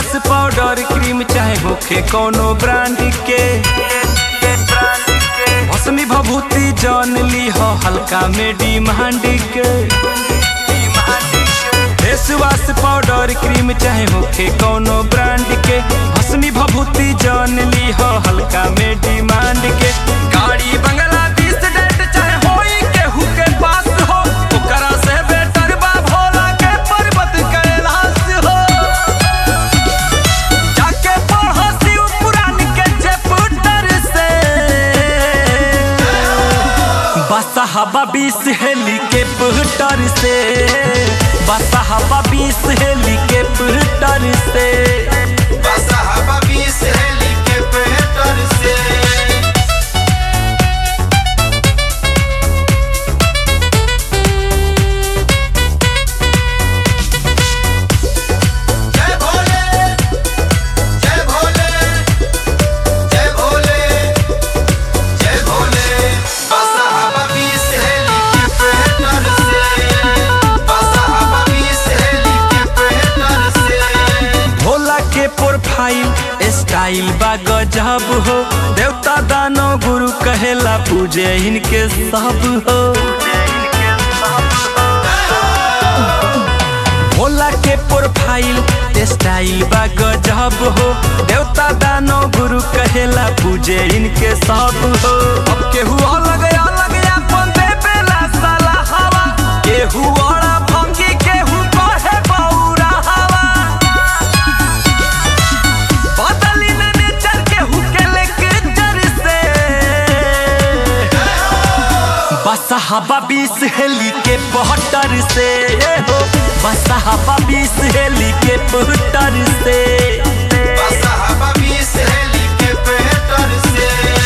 wash powder cream चाहे होखे कोनो ब्रांड के भस्मी भभूति जान ली हो हल्का में डिमांड के फेस वाश पाउडर क्रीम चाहे होखे कोनो ब्रांड के भस्मी भभूति जान ली हो हल्का में डिमांड के गाड़ी बंगला बीस डेट चाहे होई केहू के पास हो ओकरा से बेटर बा भोला के पर्वत कैलाश हो जाके पढ़ो शिव पुराण के चैप्टर से बसहबा बीस हेली के पुटर से बसहबा बीस हेली के पुटर से बसहबा बीस हेलीकॉप्टर से जय भोले जय भोले जय भोले जय भोले बसहबा बीस हेलीकॉप्टर से बसहबा बीस हेलीकॉप्टर से भोला के प्रोफाइल स्टाइल बा गजब हो देवता दानो गुरु कहेला पूजे इनके सब हो भोला के प्रोफाइल स्टाइल बा गजब हो देवता दानो गुरु कहेला पूजे इनके सब हो अब केहू अलग अलग अपन देवेला साला हवा केहू बड़ा भंगी केहू कहे बौरा हवा बदली न नेचर केहू के लेक्चर से बसहबा बीस हेली के पहटर से हो बसहबा बीस हेली के पहटर से बसहबा बीस हेलीकॉप्टर से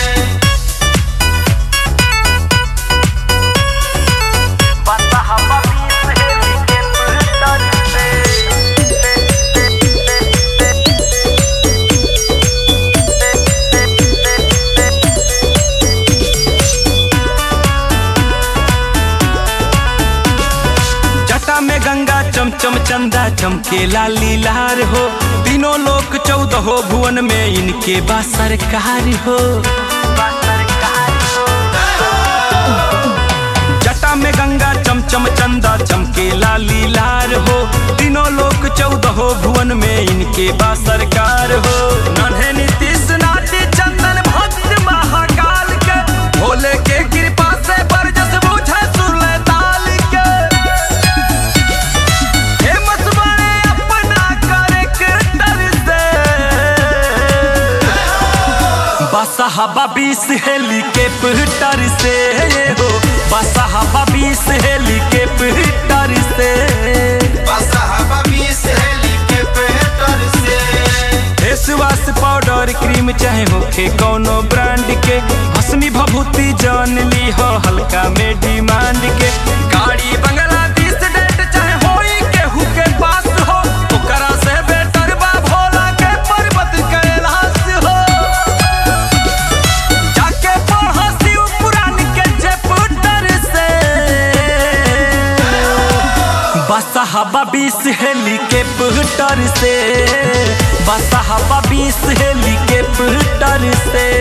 बसहबा बीस हेली के पहटर जटा में गंगा चमचम चंदा चमकेला लीलार हो तीनों लोक चौदह भुवन में इनके बा सरकार हो जटा में गंगा चमचम चंदा चमकेला लीलार हो तीनों लोक चौदह भुवन में इनके बा सरकार हो नन्हे नीतीश नाटी चंदन भक्त महाकाल के भोले के कृपा से बरजस बुझे सुरले ताल के फेमस बने अपना कैरेक्टर से बसहबा बीस हेली के पिटर से हो बसहबा बीस हेली के पिटर से बसहबा बीस हेलीकॉप्टर से फेस वाश पाउडर क्रीम चाहे होखे कोनो ब्रांड के भस्मी भभूति जान ली हो हल्का में डिमांड के गाड़ी बंगला बीस डेट चाहे होई केहू के पास हो ओकरा से बेटर बा भोला के पर्वत कैलाश हो जाके पढ़ो शिव पुराण के चैप्टर से बसहबा बीस हेली के पुटर से बसहबा बीस हेली के पुटर से